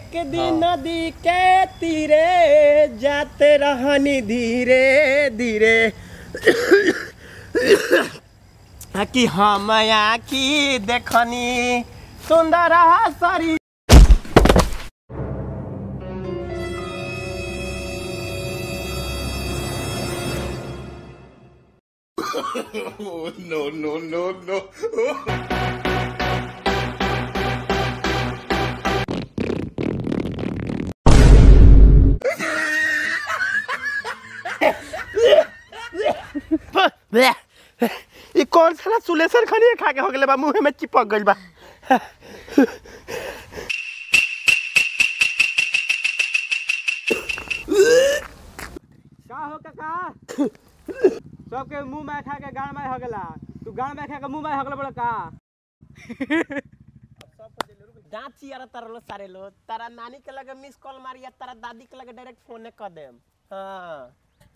एक दिन नदी के तीरे जाते रहनी धीरे धीरे कि हम आखी देखनी सुंदर शरीर ई कौन सा सुलेसर खनिए खा के हो गेले बा मुंह में चिपक गइल बा का हो काका सबके मुंह में खा के गाड़ में हो गेला तू गाड़ में खा के मुंह में हो गेला बड़ा का दांत चियारा तारा लो सारे लो तारा नानी के लगे मिस कॉल मारी या तारा दादी के लगे डायरेक्ट फोन कर देम हाँ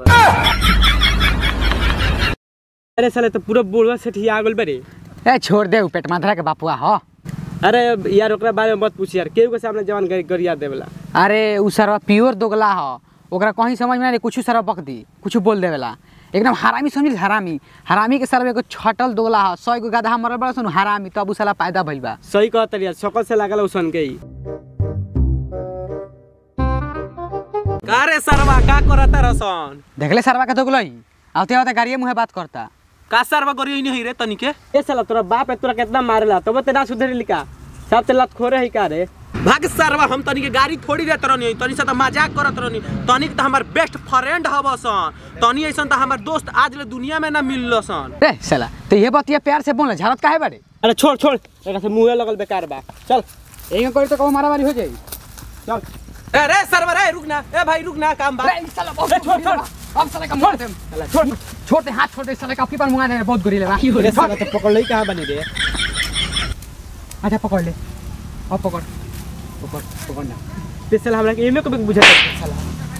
अरे साले तो पूरा बुढ़वा सेठिया आ गेल बरे ए छोड़ दे उ पेट माथरा के बापुआ हो अरे यार ओकरा बारे में मत पूछ यार केहू के सामने जवान गरी गरिया देवेला अरे उ सरवा प्योर दोगला हो ओकरा कहीं समझ में ना कुछ सरवा बक दी कुछ बोल देवेला एकदम हरामी समझ हरामी हरामी के सरवा एगो छटल दोगला हो सौ गो गधा मरल बड़ा सुन हरामी तब उ साला पैदा भइल बा सही कहत यार सकल से लागल उसन के ही का रे सरवा का करता रसन देखले सरवा के दोगला ही आते आते गाड़िए मुहे बात करता का सरवा करियो नहीं रे तनिके ए साला तोरा बाप है तोरा कितना मारेला तब ते ना सुधरी लिका सब ते लत खोरे है का रे भाग सरवा हम तनी के गाड़ी थोड़ी देत रहनी तनी से त मजाक करत रहनी तनी के त हमर बेस्ट फ्रेंड हबसन तनी ऐसन त हमर दोस्त आज ले दुनिया में ना मिललसन रे साला तो ये बतिया प्यार से बोल झरत काहे बाड़े अरे छोड़ छोड़ एकरा से मुंहे लगल बेकार बा चल एंगे करी तो कहू मारामारी हो जाई चल ए रे सरवा रे रुक ना ए भाई रुक ना काम बा रे साला बहुत ए, छोड़, छोड़। अब साला का मोड़ दे छोड़ छोड़ दे हाथ छोड़ दे साला का आपकी पर मुंगा दे बहुत गोरीले बा अरे साला तो पकड़ लई कहां बनी रे अच्छा पकड़ ले अब पकड़ पकड़ पकड़ ना ते साला हमरा के एमे कभी बुझा साला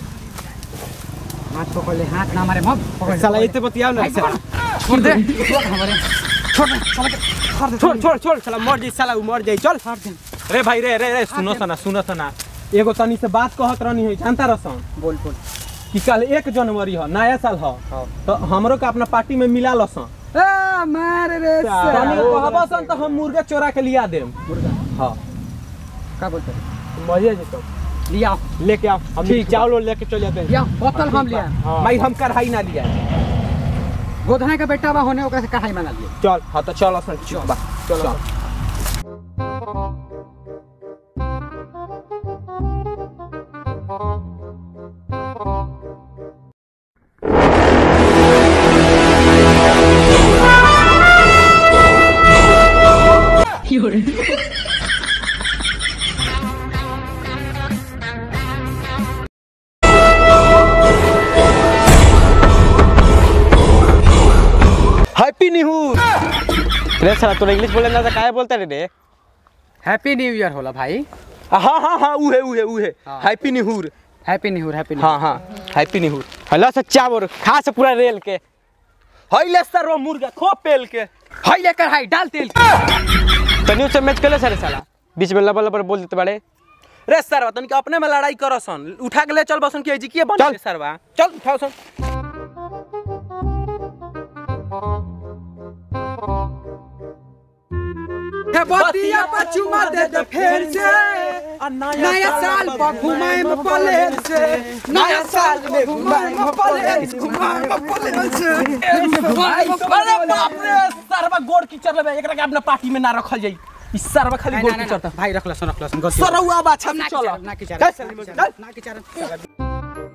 हाथ पकड़ ले हाथ ना मारे मत पकड़ ले, साला पकड़ इते बतियाओ ना ले। साला छोड़ दे छोड़ हमारे छोड़ दे साला के फाड़ दे छोड़ छोड़ छोड़ साला मर जाई साला उ मर जाई चल फाड़ दे रे भाई रे रे रे सुनो सना सुनो सना एगो तनी से बात कहत रहनी है जानता रसन बोल बोल कि कल एक जनवरी ह नया साल ह तो हमरो के अपना पार्टी में मिला लसन ए मार रे तनी कहबसन तो हम मुर्गा चोरा के लिया देम मुर्गा हां का बोलते मजे जेतो लिया लेके आओ हम ठीक चावल वावल लेके चल जाते हैं लिया बोतल हम लिया भाई हम कढ़ाई ना लिया गोधना का बेटा बा होने ओकरा से कढ़ाई मंगा लिए चल हाँ तो चल असन चल बा चल हैप्पी न्यू रे साला तोरा इंग्लिश बोले ना तो काहे बोलता रे रे हैप्पी न्यू ईयर होला भाई हाँ हाँ हाँ उहे उहे उहे हाँ। Happy new happy new year happy हाँ हाँ हैप्पी न्यू हला सच्चा बोर खा से पूरा रेल के हईले सर वो मुर्गा खो पेल के हाई ले कढ़ाई डाल तेल तनी से मैच केले सर साला बीच में लबर लबर बोल देते बड़े रे सरवा तनी के अपने में लड़ाई करो सन उठा के ले चल बसन के जी के बन चल सरवा चल उठाओ सन बतिया पछुमा दे दे फिर से नया साल पर घुमाए में पलेन से नया साल में घुमाए में पलेन से घुमाए में पलेन से अरे बाप रे सरवा गोड़ की चल एकरा के अपना पार्टी में ना रखल जाई ई सरवा खाली गोड़ की चलता भाई रख लसन रख लसन सरवा बाछा ना चल चल ना की चल चल ना की चल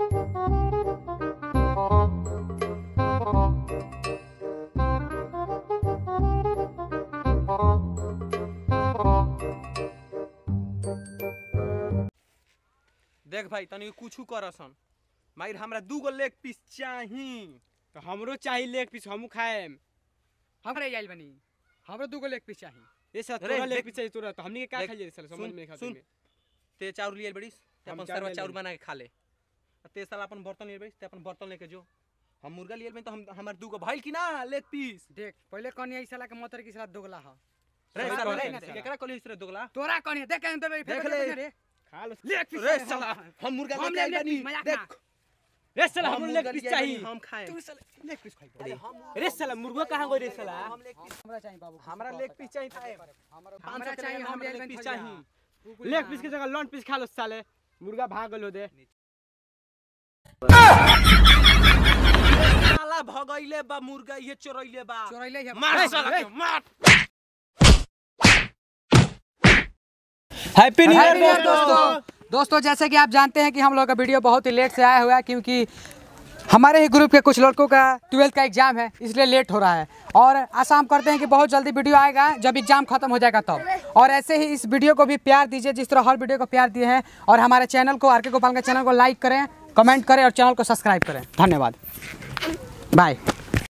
देख भाई तनी कुछ करसन माइर हमरा दू गो लेग पीस चाही तो हमरो चाहिए लेग पीस हमू खाएम हमरे आइल बनी हमरो दूगो लेग पीस चाहिए ये साला अरे तोरा लेग देख- पीस चाहिए तोरा तो हमनी के का देख- खाइए साला समझ सुन- में नहीं खाता सुन। में ते चाउर लिए बड़ीस ते हम अपन चाउर सरवा ले चाउर लेली। बना के खा ले आ ते साला अपन बर्तन लिए बड़ीस ते अपन बर्तन लेके जो हम मुर्गा लिए बनी तो हम हमर दू गो भइल कि ना लेग पीस देख पहले कौन आई साला के मोतर की साला दोगला ह रे सही सरवा कहले रे ना रे। केकरा कहली रे दोगला तोरा कौन है देख के अंदर देख ले। रे खा लो लेग पीस रे साला हम मुर्गा हम लेके आइल लेग बानी पीस, मजाक देख रे साला हम हमरो मुर्गा लेग पीस लेके आइल बानी, चाहिए हम खाए लेग पीस खाई रे साला मुर्गा कहां गई रे साला हमरा चाहिए बाबू हमरा लेग पीस चाहिए खाए हमरा चाहिए हम लेग लेग पीस पीस चाहिए लेग पीस के जगह लॉन पीस खा लो साले मुर्गा भाग गलो दे साला भगैले बा मुर्गा ये चोरैले बा चोरैले है मार साला के, मार happy new Happy New Year, year दोस्तों दोस्तों जैसे कि आप जानते हैं कि हम लोग का वीडियो बहुत ही लेट से आया हुआ है क्योंकि हमारे ही ग्रुप के कुछ लड़कों का ट्वेल्थ का एग्जाम है इसलिए लेट हो रहा है और आशा हम करते हैं कि बहुत जल्दी वीडियो आएगा जब एग्जाम खत्म हो जाएगा तब और ऐसे ही इस वीडियो को भी प्यार दीजिए जिस तरह हर वीडियो को प्यार दिए हैं और हमारे चैनल को आर के गोपाल के चैनल को लाइक करें कमेंट करें और चैनल को सब्सक्राइब करें धन्यवाद बाय